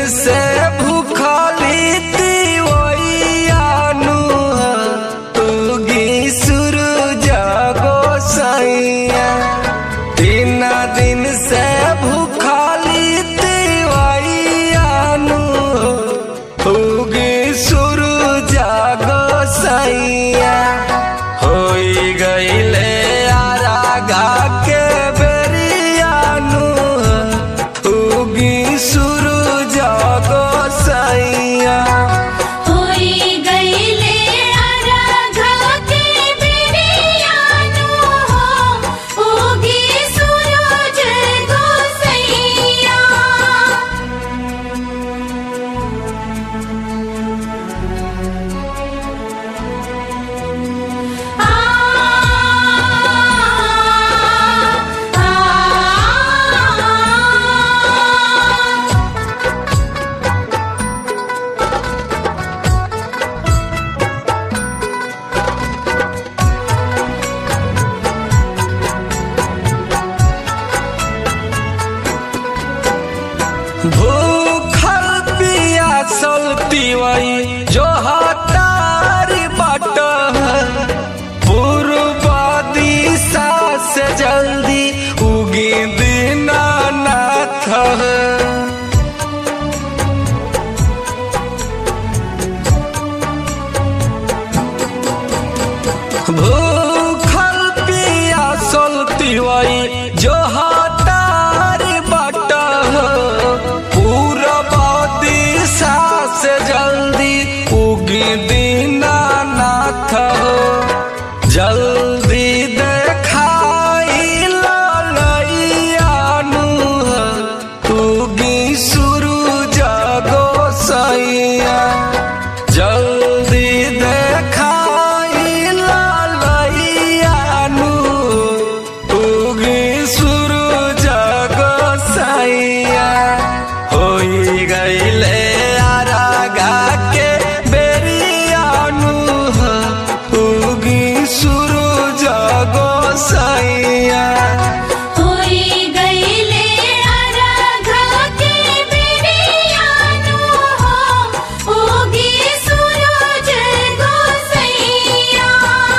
से भूखली तिवैयानु तुगी सूरज गोसैया तीन दिन से भूखली तिवैयानु तुगी सूरज गोसैया होई गईले आरागा के बेरियानु उगी सूरज गोसैया होई गईले आराधा के बिरियानु हो उगी सूरज गोसैया आ आ भूखल पियासल तिवई जो हतारी बाट पूर्व दिशा से जल्दी उगी दीनानाथ भूखल पियासल तिवई जो हतारी बाट पूरब दिशा से जल्दी उगी दीनानाथ जल्दी देखाई ललैयानु उगी सूरज गोसैया जल्दी देखाई ललैयानु उगी सूरज गोसैया होई गईले आरागा के बेरियानु उगी सूरज गोसैया होई गईले आराधा के बिरियानु हो उगी सूरज गोसैया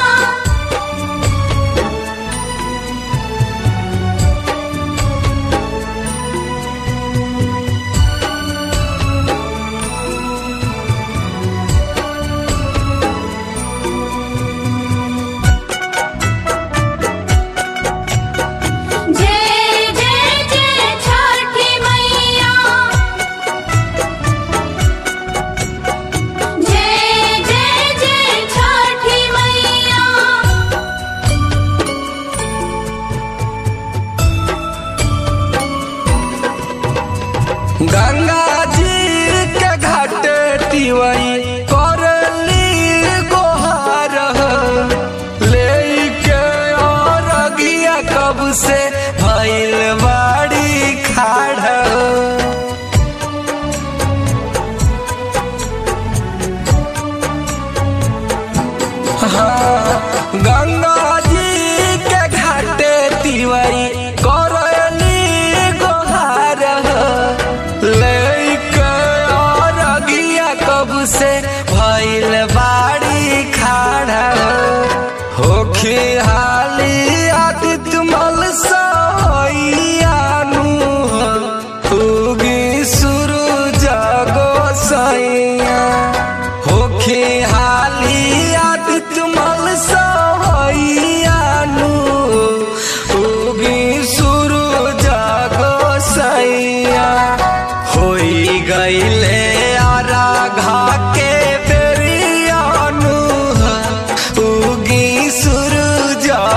जय जय जय छठी मैया जय जय जय छठी मैया गंगा जी के घाट तिवई करली गोहार लेके और अगिया कब से भइल बाड़ी खाड़ हाँ, गंगा जी के घाटे तिवई करली गोहार लेके और अगिया कब से भइल बाड़ी खाड़ा होखी हाली आदित्य मल सैयानु उगी सूरज गोसैया होखी हाली आदित्य मल सैयानु उगी सूरज गोसैया होई गईले आराघा के बेरियानु उगी सूरज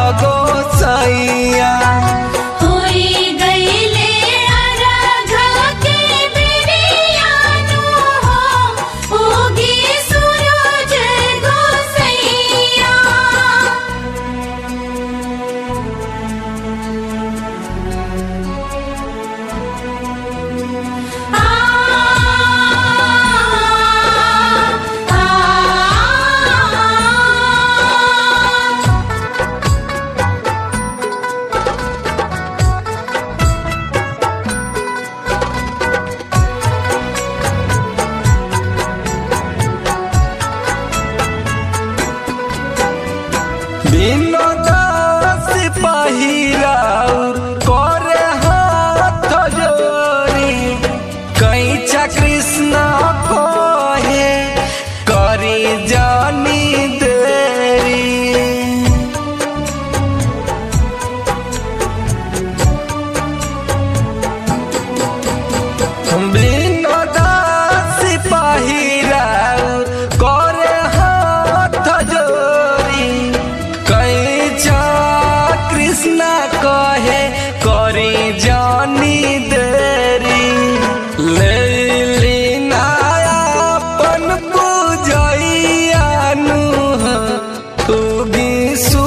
বিনোদাস पहिराउ करे हाथ जोरी कैचा कृष्ण कहे करी जानी देरी বিনোদাস पहिराउ करे हाथ जोरी कैचा कृष्ण कहे करी जानी देरी ले लीना अपन पूजैया नु तू भी सु